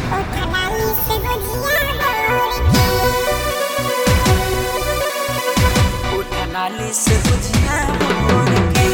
नाली से बुझिया मोर के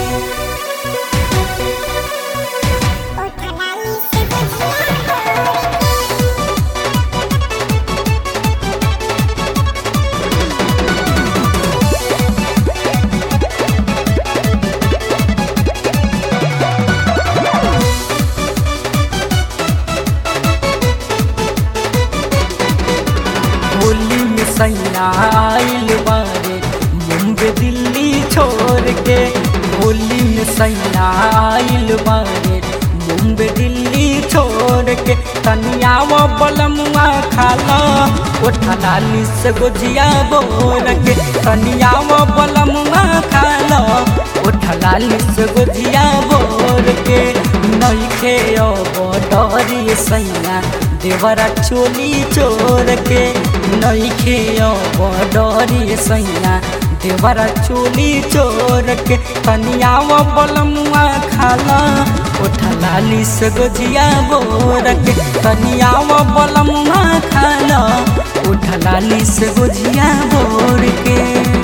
होली में सैया आइल बारे मुंबई दिल्ली छोड़ के होली में सैया आइल बारे मुंबई दिल्ली छोड़ के तनिया वो बलमुआ खाला उठा लाली से गुजिया बोर के तनिया वो बलमुआ खाला उठा लाली से गुजिया बोर के नइखे अब डरी सैया देवरा चोली चोर के नइखे अब डरी सैया देवरा चोली चोर के तनिया वो बलमुआ खाला उठा लाली से गोजिया बोर के तनिया वो बलमुआ खाला उठा लाली से गोजिया बोर के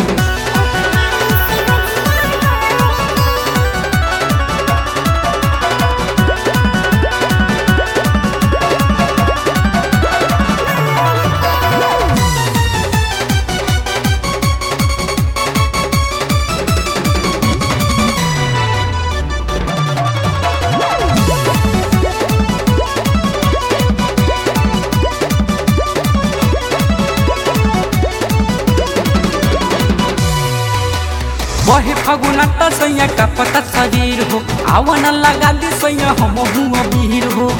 वही फगुनता सैया का पता शरीर हो आवन लगा दी सैया हम हुआ वीर हो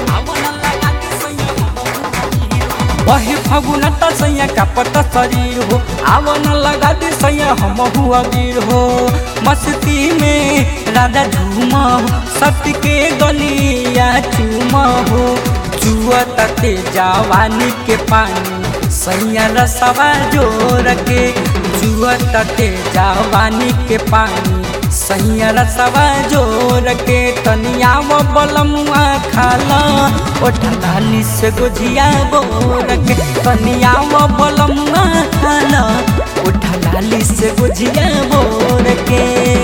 वही फगुनता सैया का पता शरीर हो आवन लगा दी सैया हम हुआ वीर हो मस्ती में राजा झूमा हो सत्य के गलिया चूमा हो चुआ तते जवानी के पानी सैया रसवा जोर के जुआ तटे जवानी के पानी सैया रसवा जोर के तनिया वो बलमुआ खाला ओठलाली से गुजिया बोर के तनिया वो बलमुआ खाला ओठलाली से गुजिया बोर के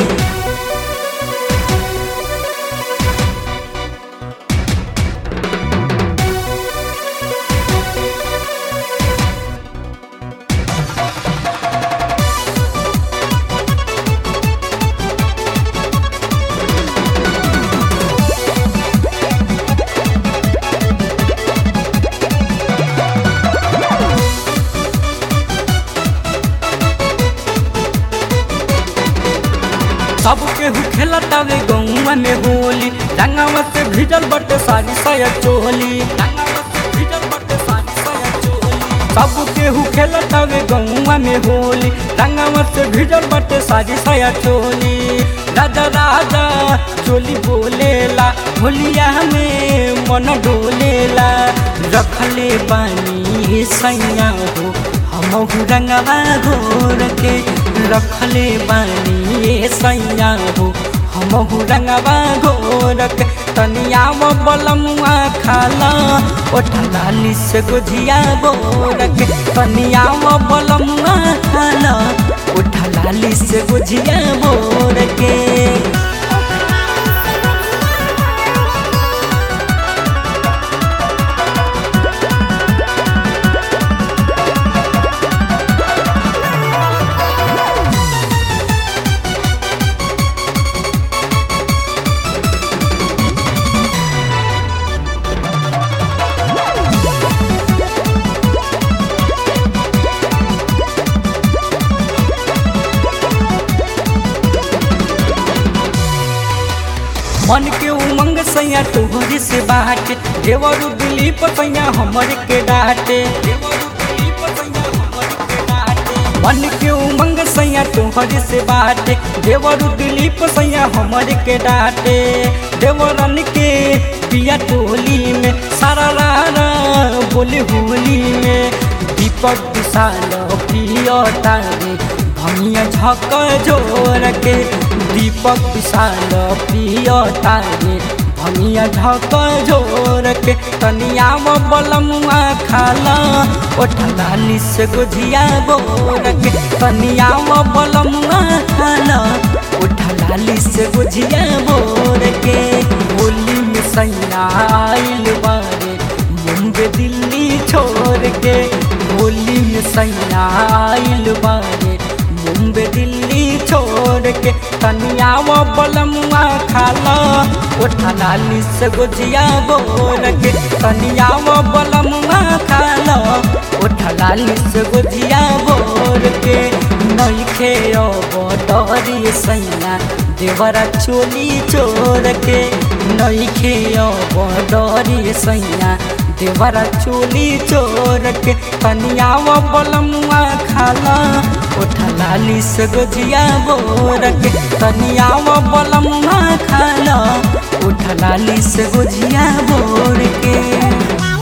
सब केहू खेलतावे गौवा में होली रंगावा से भिजल बटे सारी सया चोली सब केहू खेलतावे गौवा में होली रंगावा से भिजल बटे सारी सया चोली राजा राजा चोली बोलेला होलिया में मन डोलेला रखले बानी सैया हो हमहु रंगवा घोर के रखले बानी सैया हो हमहु रंगवा घोर के तनिया वो बलमुआ खाला ओठलाली से गुजिया बोर के तनिया वो बलमुआ खाला ओठलाली से गुजिया बोर के मन के उमंग सैया तोहरी से बाटे देवरु दिलीप सैया हमर के डाटे मन के उमंग सैया तोहरी से बाटे देवरु दिलीप सैया हमर के डाटे देवरन के पिया टोली में सारा रारा बोले होली में दीपक विशाल पिया तारे भैया झक जोर के दीपक विशाल पिया तारे भमिया ढक झोर के तनिया वो बलमुआ खाला ओठलाली से गुझिया बोर के तनिया वो बलमुआ खाला ओठलाली से गुझिया बोर के होली में सैया आइल बारे मुंबई दिल्ली छोड़ के होली में सैया आइल बारे मुंबई दिल्ली छोड़ के तनिया वो बलमुआ खाला उठा लाली से गुजिया बोर के तनिया वो बलमुआ खाला उठा लाली से गुजिया बोर के नइखे डरी सैया देवरा चोली चोर के नइखे डरी सैया देवरा चोली चोर के तनिया वो बलमुआ खाला उठा लाली से गुजिया बोर के तनिया वो बलमुआ खाला उठा लाली से गुजिया बोर के